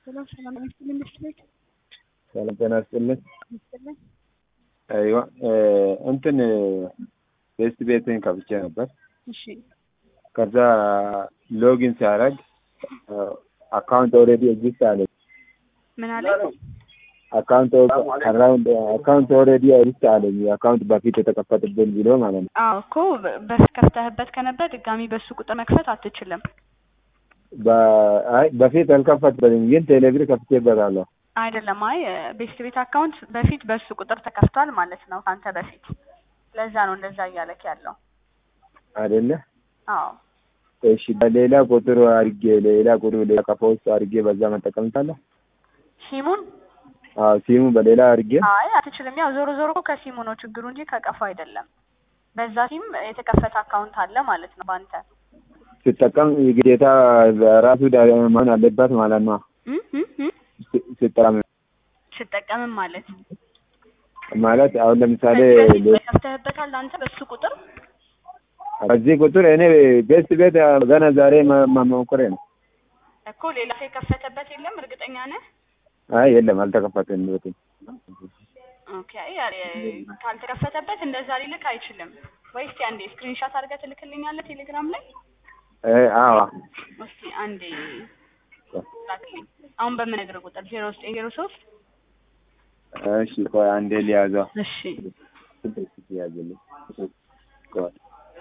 ሰላም ሰላም ይስጥልኝ መስሎኝ ሰላም ጤና ይስጥልኝ። ይስጥልኝ። አይዋ እንትን ፌስት ቤትን ከፍቼ ነበር። እሺ ከዛ ሎጊን ሲያደርግ አካውንት ኦልሬዲ ኤግዚስት አለ። ምን አለ? አካውንት አራውንድ አካውንት ኦልሬዲ ኤግዚስት አለኝ። አካውንት በፊት የተከፈተብን ብሎ ማለት ነው። አዎ እኮ በፊት ከፍተህበት ከነበር ድጋሚ በሱ ቁጥር መክፈት አትችልም። በ- አይ በፊት አልከፈትበትም፣ ግን ቴሌብር ከፍቼበታለሁ። አይደለም። አይ ቤስት ቤት አካውንት በፊት በሱ ቁጥር ተከፍቷል ማለት ነው ከአንተ በፊት። ለዛ ነው እንደዛ እያለክ ያለው። አይደለ? አዎ እሺ በሌላ ቁጥር አድርጌ ሌላ ቁጥር ሌላ ቀፎ ውስጥ አድርጌ በዛ መጠቀም ይቻላል? ሲሙን አዎ ሲሙ በሌላ አድርጌ አይ አትችልም። ያው ዞሮ ዞሮ እኮ ከሲሙ ነው ችግሩ እንጂ ከቀፎ አይደለም። በዛ ሲም የተከፈተ አካውንት አለ ማለት ነው በአንተ ስጠቀም ግዴታ ራሱ መሆን አለበት ማለት ነው። እም እም እም ስ- ስጠቀም ስጠቀምም ማለት ማለት አሁን ለምሳሌ ከዚህ በፊት ከፍተህበታል አንተ በሱ ቁጥር በዚህ ቁጥር እኔ ቤስት ቤት ገና ዛሬ መ- መሞከሬ ነው። እኮ ሌላ ሰው የከፈተበት የለም። እርግጠኛ ነህ? አይ የለም አልተከፈተም። ቤቱ ኦኬ ያ- ካልተከፈተበት እንደዛ ሊልክ አይችልም። ወይ እስቲ አንዴ ስክሪንሻት አድርገህ ትልክልኛለህ ቴሌግራም ላይ? እ አዎ እስቲ አንዴ ላክልኝ። አሁን በምነግርህ ቁጥር ዜሮ ዘጠኝ ዜሮ ሶስት እሺ ቆይ አንዴ ሊያዘው እሺ ያዝልኝ ቆይ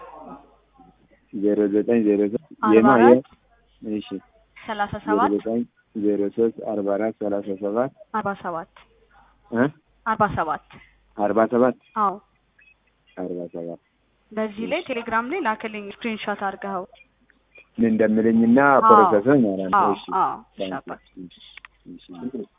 ዜሮ ዘጠኝ ዜሮ ሶስት አርባ የማ የ አራት እሺ ሰላሳ ዜሮ ሰባት ዘጠኝ ዜሮ ሶስት አርባ አራት ሰላሳ ሰባት አርባ ሰባት እ አርባ ሰባት አርባ ሰባት አዎ አርባ ሰባት በዚህ ላይ ቴሌግራም ላይ ላክልኝ ስክሪንሾት አድርገኸው። ምን እንደምልኝና አዎ ፕሮሰሱን ማለት ነው። አዎ እሺ አዎ እሺ አባት እሺ